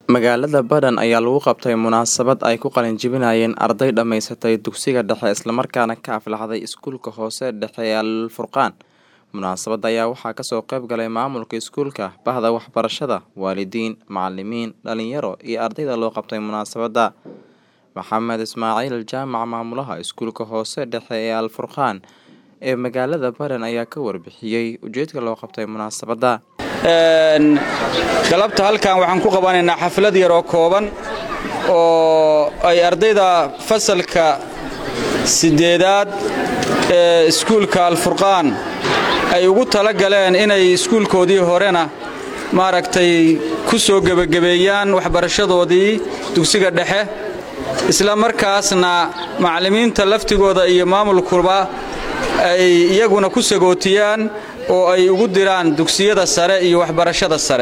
Magaalada Badhan ayaa lagu qabtay munaasabad ay ku qalin-jebinayeen arday dhammaysatay dugsiga dhexe islamarkaana ka aflaxday iskuulka hoose dhexe ee Al Furqaan. Munaasabadda ayaa waxaa kasoo qayb galay maamulka iskuulka, bahda waxbarashada, waalidiin, macalimiin, dhalinyaro iyo ardayda loo qabtay munaasabadda. Maxamed Ismaaciil Jaamac maamulaha iskuulka hoose dhexe ee Al Furqaan ee magaalada Badhan ayaa ka warbixiyey ujeedka loo qabtay munaasabadda. galabta halkan waxaan ku qabanaynaa xaflad yaroo kooban oo ay ardayda fasalka sideedaad ee iskuulka alfurqaan ay ugu tala galeen inay iskuulkoodii horena maaragtay ku soo gebagabeeyaan waxbarashadoodii dugsiga dhexe isla markaasna macallimiinta laftigooda iyo maamulkuba ay iyaguna ku sagootiyaan oo ay ugu diraan dugsiyada sare iyo waxbarashada sare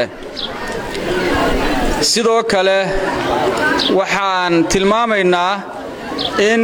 sidoo kale waxaan tilmaamaynaa in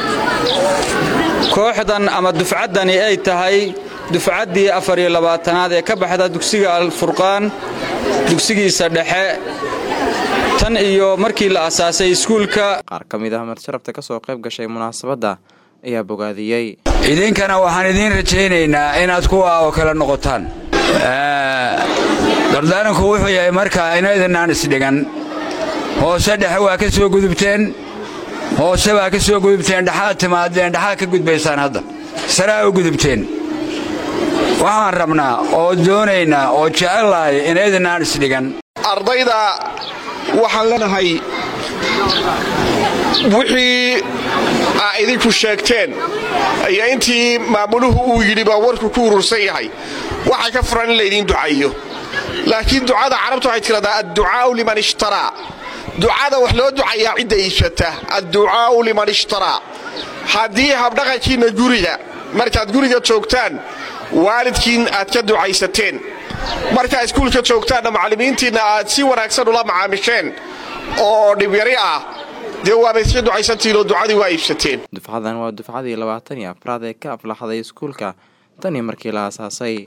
kooxdan ama dufcaddani ay tahay dufcaddii afariyo labaatanaad ee ka baxda dugsiga alfurqaan dugsigiisa dhexe tan iyo markii la asaasay iskuulka Qaar ka mid ah marsharafta kasoo qayb gashay munaasabadda ayaa bogaadiyey. idinkana waxaan idiin rajaynaynaa inaad kuwa oo kale noqotaan dardaaranku wuxuu yahay markaa inaydinaan isdhigan hoose dhexe waa ka soo gudubteen hoose waa ka soo gudubteen dhexaad timaadeen dhexaad ka gudbaysaan hadda saraa u gudubteen waxaan rabnaa oo doonaynaa oo jecellahay inaydinaan isdhigan ardayda waxaan leenahay wixii aa idinku sheegteen iyo intii maamuluhu uu yidhi baa warku ku urursan yahay waxaa ka furan in laydiin ducaeyo laakiin ducada carabta waxay tiradaa adducaa'u liman ishtaraa ducada wax loo ducayaa cidda iibsata adducaa'u liman ishtaraa haddii habdhaqankiinna guriga markaad guriga joogtaan waalidkiin aad ka ducaysateen markaa iskuulka joogtaanna macallimiintiinna aad si wanaagsan ula macaamisheen oo dhibyari ah dee waaba iska ducaysantihiin oo ducadii waa iibsateen Dufcadan waa dufcadii labaatan iyo afraad ee ka aflaxday iskuulka tan iyo markii la aasaasay.